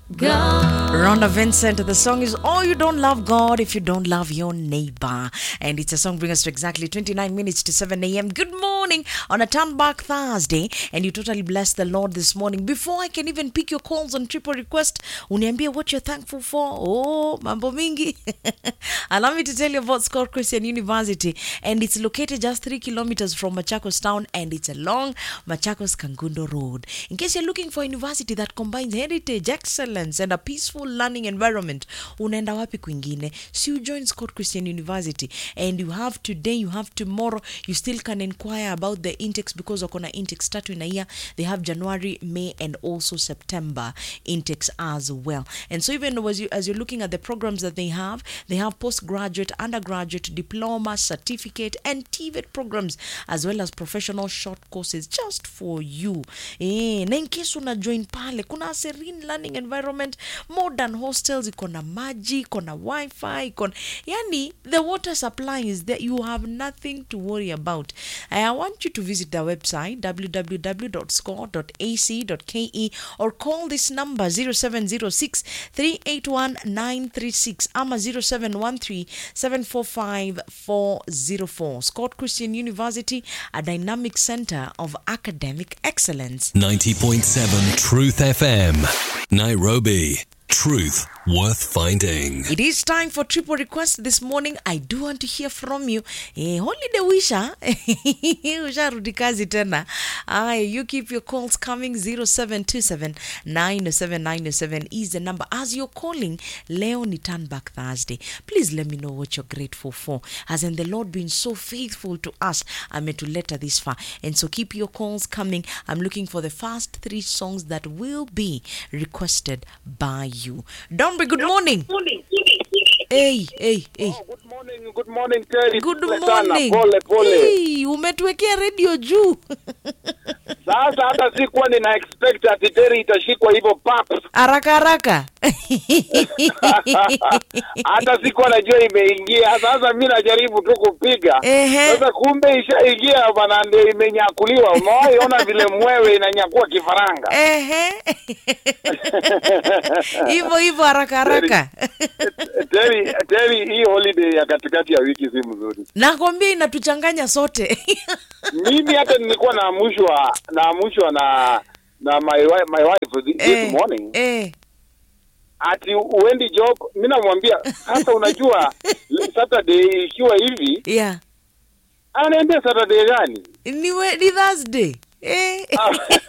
God. Rhonda Vincent, the song is Oh You Don't Love God If You Don't Love Your Neighbor. And it's a song bringing us to exactly 29 minutes to 7 a.m. Good morning on a turn back Thursday. And you totally bless the Lord this morning. Before I can even pick your calls on triple request, uniambie what you're thankful for. Oh, mambo mingi. Allow me to tell you about Scott Christian University. And it's located just three kilometers from Machakos town and it's along Machakos Kangundo Road. In case you're looking for a university that combines heritage, excellence, and a peaceful learning environment, unaenda wapi kwingine? So you join Scott Christian University and you have today, you have tomorrow, you still can inquire about the intakes because wako na intakes tatu in a year. They have January, May, and also September intakes as well. And so even as, you, as you're looking at the programs that they have, they have postgraduate, undergraduate, diploma, certificate, and TVET programs as well as professional short courses just for you. Eh, na in case una join pale, kuna a serene learning environment, modern hostels, iko na maji, iko na wifi, iko na, yani the water supply is there. You have nothing to worry about. I want you to visit their website www.score.ac.ke or call this number 0706 381 936 ama 0713 745 404. Scott Christian University, a dynamic center of academic excellence. 90.7 Truth FM. Nairobi. Truth worth finding. It is time for triple request this morning. I do want to hear from you. Eh, holiday wisha usharudi kazi tena. Aya, you keep your calls coming 0727 907 is the number. As you're calling, leo ni turn back Thursday. Please let me know what you're grateful for. Hasn't the Lord been so faithful to us? Ametuleta this far. And so keep your calls coming. I'm looking for the first three songs that will be requested by you. Dombe, good morning. Hey, hey, hey. Oh, good morning, good morning Terry. Good Pole sana, morning. Pole pole. Hey, umetuwekea redio juu Sasa hata sikuwa nina expect ati Terry itashikwa hivyo pap. haraka haraka. Hata sikuwa najua imeingia. Sasa mimi najaribu tu kupiga. Ehe. Sasa kumbe ishaingia bana, ndio imenyakuliwa. Umewahi ona vile mwewe inanyakua kifaranga? Ehe. Hivyo hivyo haraka haraka. Terry, Terry, hii holiday ya katikati ya wiki si mzuri. Nakwambia inatuchanganya sote. Mimi hata nilikuwa naamushwa naamushwa na na my wife, my wife this Eh, morning eh. ati uendi job mi namwambia sasa unajua saturday ikiwa hivi Yeah. anaambia saturday gani Ni, we, ni Thursday. Eh. Ah.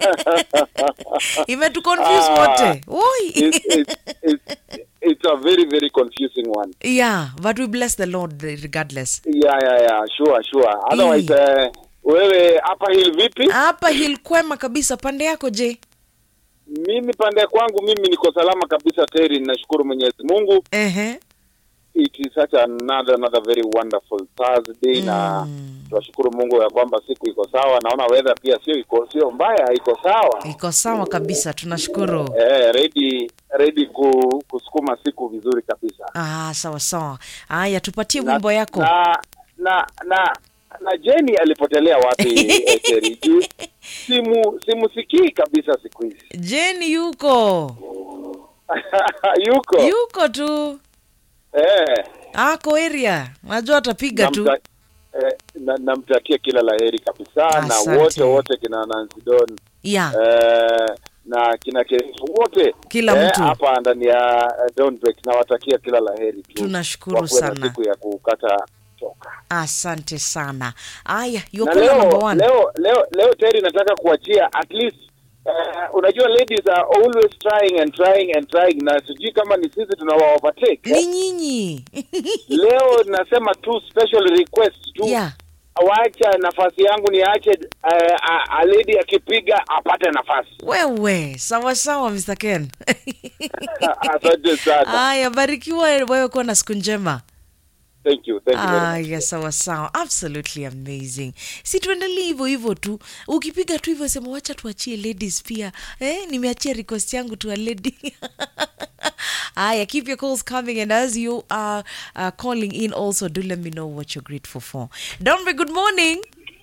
Imetuconfuse Ah. wote. Oi. it's, it's, it's, it's a very very confusing one yeah, but we bless the Lord regardless. yeah yeah yeah sure sure otherwise eh, wewe hapa hill vipi Hapa hilkwema kabisa pande yako je? mimi pande kwangu mimi niko salama kabisa teri nashukuru mwenyezi mungu Ehe. it is such another another very wonderful Thursday na tunashukuru Mungu ya kwamba siku iko sawa. Naona weather pia sio iko sio mbaya, iko sawa. Iko sawa kabisa, tunashukuru. Eh, ready ready ku, kusukuma siku vizuri kabisa. Ah, sawa sawa. Haya, tupatie Na- wimbo yako. Na na na, na Jenny alipotelea wapi eh, Terry? Juu simu simusikii kabisa siku hizi. Jeni yuko Yuko. yuko tu Eh. ako area, najua atapiga tu. namta- eh, na- namtakia kila laheri kabisa Asante. na wote wote kina Nancy Don Yeah. eh, na kina Kerefu wote Kila eh, mtu. hapa ndani ya eh, Donbek nawatakia kila laheri tu. Tunashukuru Wakuwe na sana. siku ya kukata choka. Asante sana. Haya, Na you're caller number leo one. leo leo leo Terry nataka kuachia at least uh, unajua ladies are always trying and trying and trying na sijui kama ni sisi tunawa overtake Ni eh. nyinyi. leo nasema tu special request tu yeah. wacha nafasi yangu niache uh, a, a lady akipiga apate nafasi Wewe, sawa sawa Mr. Ken. asante sana Haya, barikiwa wewe kuwa na siku njema. thank you thank you very Ah, much. yeah, sawa sawa, absolutely amazing. Si tuendelee hivyo hivyo tu, ukipiga tu hivyo sema wacha tuachie ladies pia. Eh, nimeachia request yangu tu a lady. Aya, keep your calls coming and as you are uh, calling in also do let me know what you're grateful for. Dombe, good morning.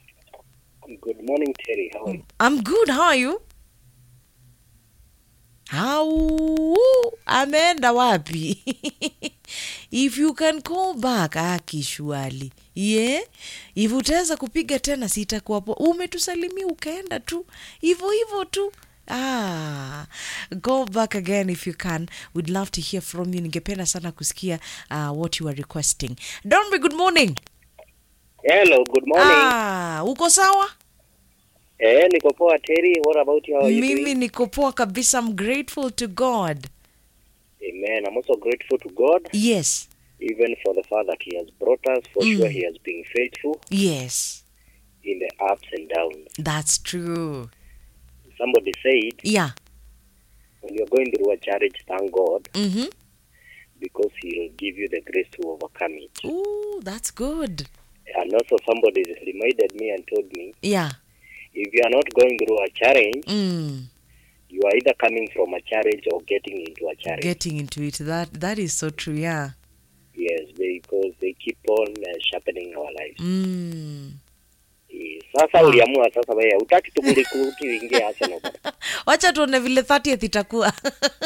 Good morning, Terry. How are you? I'm good. How are you? How ameenda wapi if you can call back akishwali ye yeah? if utaweza kupiga tena sitakuwa poa umetusalimia ukaenda tu hivyo hivyo tu Ah, go back again if you can. We'd love to hear from you. Ningependa sana kusikia uh, what you are requesting. Donby, good morning. Hello, good morning. Ah, uko sawa? Eh, niko poa Terry. What about you? How are you Mimi doing? niko poa kabisa. I'm grateful to God. Amen. I'm also grateful to God, Yes. even for the far that He has brought us. For Mm. sure, He has been faithful Yes. in the ups and downs. That's true. Somebody said, Yeah. when you're going through a challenge, thank God Mm-hmm. because He'll give you the grace to overcome it. Ooh, that's good. And also, somebody reminded me and told me, Yeah. if you are not going through a challenge, Mm. you are either coming from a challenge or getting into a challenge. Getting into it. That that is so true. Yeah. yes, because they keep on uh, sharpening our lives. Mm. Eh, Sasa uliamua sasa wewe utaki tukulikuti uingie Arsenal. bwana. Wacha tuone vile 30th itakuwa.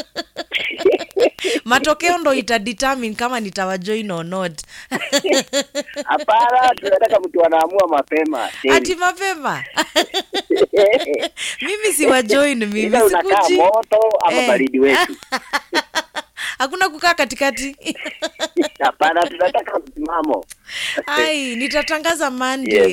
Matokeo ndo itadetermine kama nitawajoin or not. Hapana, tunataka mtu anaamua mapema. Ati mapema. mimi siwajoin mimi Either unakaa sikuji. moto ama Eh. baridi wetu. Hakuna kukaa katikati. Hapana, tunataka msimamo. Ai, nitatangaza Monday.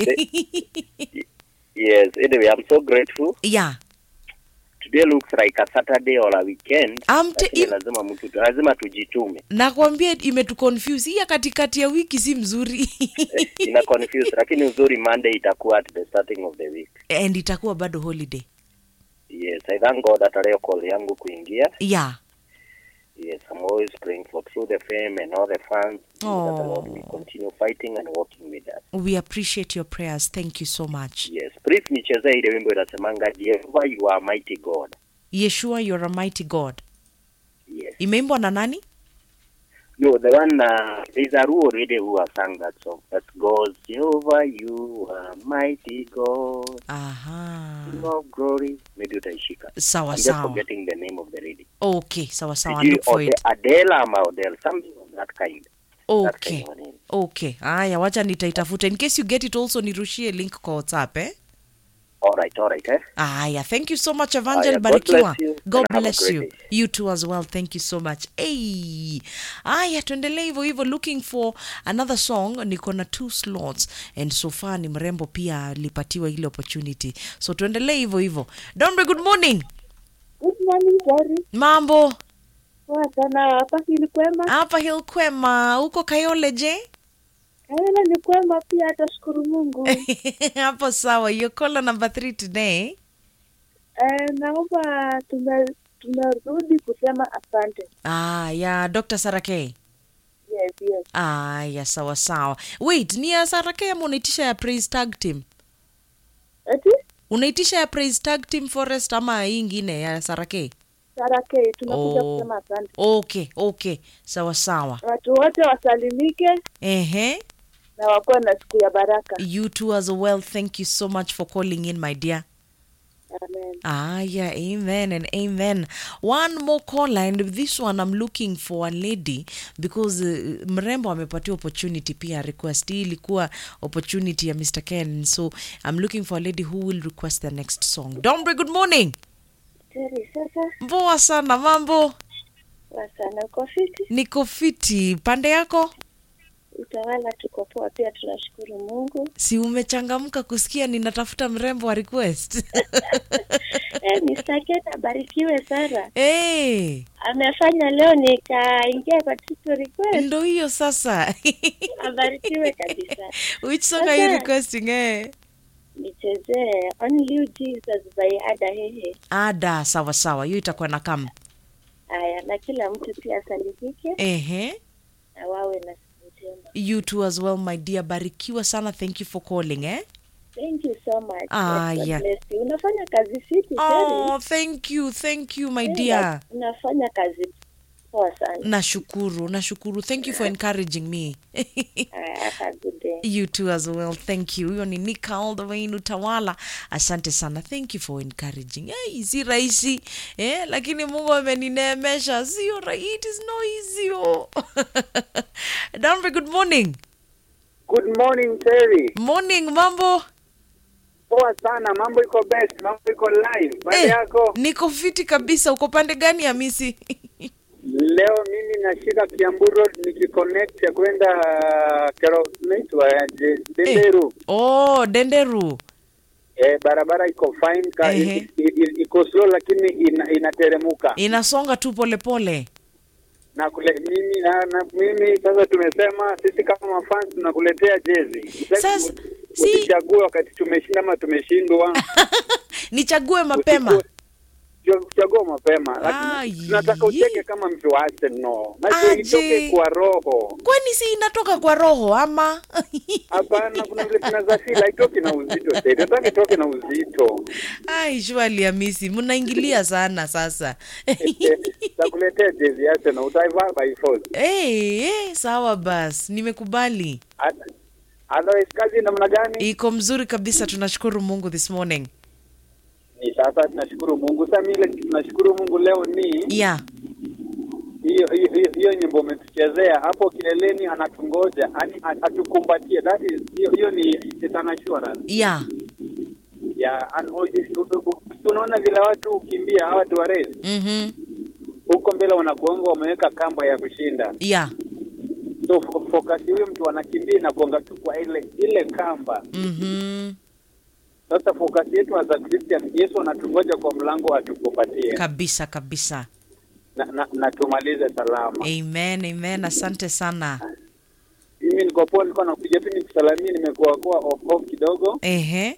Yes, anyway, I'm so grateful. yeah. Today looks like a Saturday or a weekend. I'm te- Lakini im- lazima mtu lazima tujitume. Nakwambia imetuconfuse. Hii ya katikati ya wiki si mzuri. Ina confuse lakini uzuri Monday itakuwa at the starting of the week. And itakuwa bado holiday. Yes, I thank God hata leo call yangu kuingia. Yeah. Yes, I'm always praying for True the Fame and all the fans that the Lord will Oh. continue fighting and working with us. We appreciate your prayers. Thank you so much. Yes, please nichezee ile wimbo inasemanga Jehovah you are mighty God. Yeshua, you're a mighty God. Yes. Imeimbwa na nani? No, the one uh, there's a Ruo really who has sung that song. That goes Jehovah you are mighty God. Aha. King of glory. Maybe utaishika. Sawa I'm just sawa. forgetting the name of the lady. Okay, sawa sawa. Sijui Look for Ode- it. Adele ama Odele, something of that kind. That Okay. kind of name. Okay. Aya, wacha nitaitafuta. In case you get it also nirushie link kwa WhatsApp, eh? All right, all right, eh? Aya, thank you so much Evangel Aya, God Barikiwa. bless you, God and have a bless great you. day. You too as well. Thank you so much. Hey. Aya, tuendelee hivyo hivyo looking for another song. Niko na two slots and so far ni mrembo pia alipatiwa ile opportunity. So tuendelee hivyo hivyo. Dombe, good morning. Good morning, Gary. Mambo. Poa sana hapa hili kwema. Hapa Hill Kwema. Uko Kayole je? Kaela ni kwema pia, atashukuru Mungu. Hapo sawa. Your caller number three today. Eh, naomba tume tumerudi kusema asante. Ah, ya Dr. Sarake. Yes, yes. Ah, ya sawa sawa. Wait, ni ya Sarake ama unaitisha ya Praise Tag Team? Eti Unaitisha ya Praise Tag Team Forest ama hii ingine ya Sarake? Sarake, tunakuja Oh. kusema asante. Okay, okay. Sawa sawa. Watu wote wasalimike Ehe. na wakuwe na siku ya baraka. You too as well. Thank you so much for calling in, my dear. Amen. Ah, yeah, amen and amen. One more caller, and with this one, I'm looking for a lady because uh, mrembo amepatia opportunity pia request. Hii ilikuwa opportunity ya Mr. Ken, so I'm looking for a lady who will request the next song. Dombre, good morning. Teri, sasa Poa sana, mambo? poa sana, uko fiti? Niko fiti. Pande yako? Utawala tuko poa pia, tunashukuru Mungu. Si umechangamka kusikia ninatafuta mrembo wa request? Eh, Mr. Ken abarikiwe sana. hey, Amefanya leo nikaingia kwa title request. ndo hiyo sasa. Abarikiwe kabisa. Which song are you Sasa- requesting eh? nichezee Only You Jesus by Ada Hehe. Ada, sawa sawa, hiyo itakuwa na kam. Haya, na kila mtu pia asalimike Ehe. na wawe na siku njema. You too as well, my dear. Barikiwa sana. Thank you for calling, eh? Thank you so much. Ah, Yes, God yeah. bless you. Unafanya kazi fiti Oh, thank you. Thank you, my Una- dear. Unafanya kazi Poa sana. nashukuru nashukuru thank you for encouraging me Uh, have a good day. you too as well thank you huyo ni nika all the way in utawala asante sana thank you for encouraging hey, si rahisi eh, lakini mungu amenineemesha sio right it is no easy oh. Danbury, good morning Good morning Terry. morning mambo Poa sana, mambo iko best, mambo iko live. Pande Eh, yako niko fiti kabisa uko pande gani hamisi leo mimi nashika Kiambu Road nikiconnect ya kwenda uh, kero naitwa aje Denderu. oh denderu Eh, barabara iko fine ka, Ehe. i, i, i, iko slow lakini ina, inateremuka inasonga tu polepole na kule mimi na, na mimi sasa tumesema sisi kama mafans tunakuletea jezi. Sasa, si- usichague wakati tumeshinda ama tumeshindwa. nichague mapema Usiku- kuchagua mapema Ah, lakini tunataka ye. ucheke kama mtu wa Arsenal. Macho Aje. itoke kwa roho. kwani si inatoka kwa roho ama Hapana, kuna vile tunaweza feel haitoki na uzito tena. Tunataka itoke na uzito. ai shwali hamisi mnaingilia sana sasa Takuletea jezi ya Arsenal utaivaa by force. hey, hey, sawa bas nimekubali Hata- Otherwise kazi namna gani? iko mzuri kabisa tunashukuru mungu this morning Ni sasa tunashukuru Mungu. Sasa mimi ile kitu tunashukuru Mungu leo ni yeah hiyo hiyo hiyo- hiyo nyimbo umetuchezea hapo kileleni, anatungoja yani atukumbatie. That is hiyo hiyo ni it's an assurance. yeah ya an- o- u- u- unaona vile watu ukimbia hawa watu wa race mhm huko mbele wanakuanga wameweka kamba ya kushinda yeah so fo- focus huyo mtu anakimbia na kuanga tu kwa ile ile kamba mhm sasa focus yetu as a Christian Yesu anatungoja kwa mlango atukupatie kabisa kabisa na, na, na tumalize salama amen amen asante sana mimi niko poa nilikuwa nakuja tu nikusalamia nimekuwa kuwa off off kidogo ehe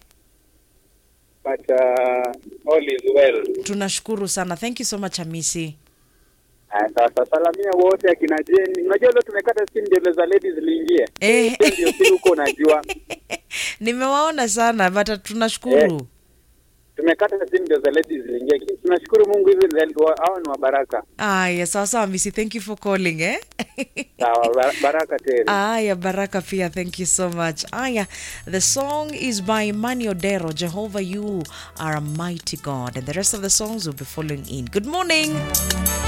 but uh, all is well tunashukuru sana thank you so much hamisi Ah, sasa salamia wote akina Jeni unajua leo tumekata simu ndio za ladies liingie Eh. ndio si huko unajua nimewaona sana but tunashukuru tumekata simu ndio za ladies ziliingia. Lakini Tunashukuru Mungu hivi za- wa- hao ni wa baraka. aya sawa sawa hamisi thank you for calling eh Sawa, ba- baraka tena. Aya, Baraka Pia, thank you so much. Aya, the song is by Mani Odero, Jehovah, you are a mighty God. And the rest of the songs will be following in. Good morning.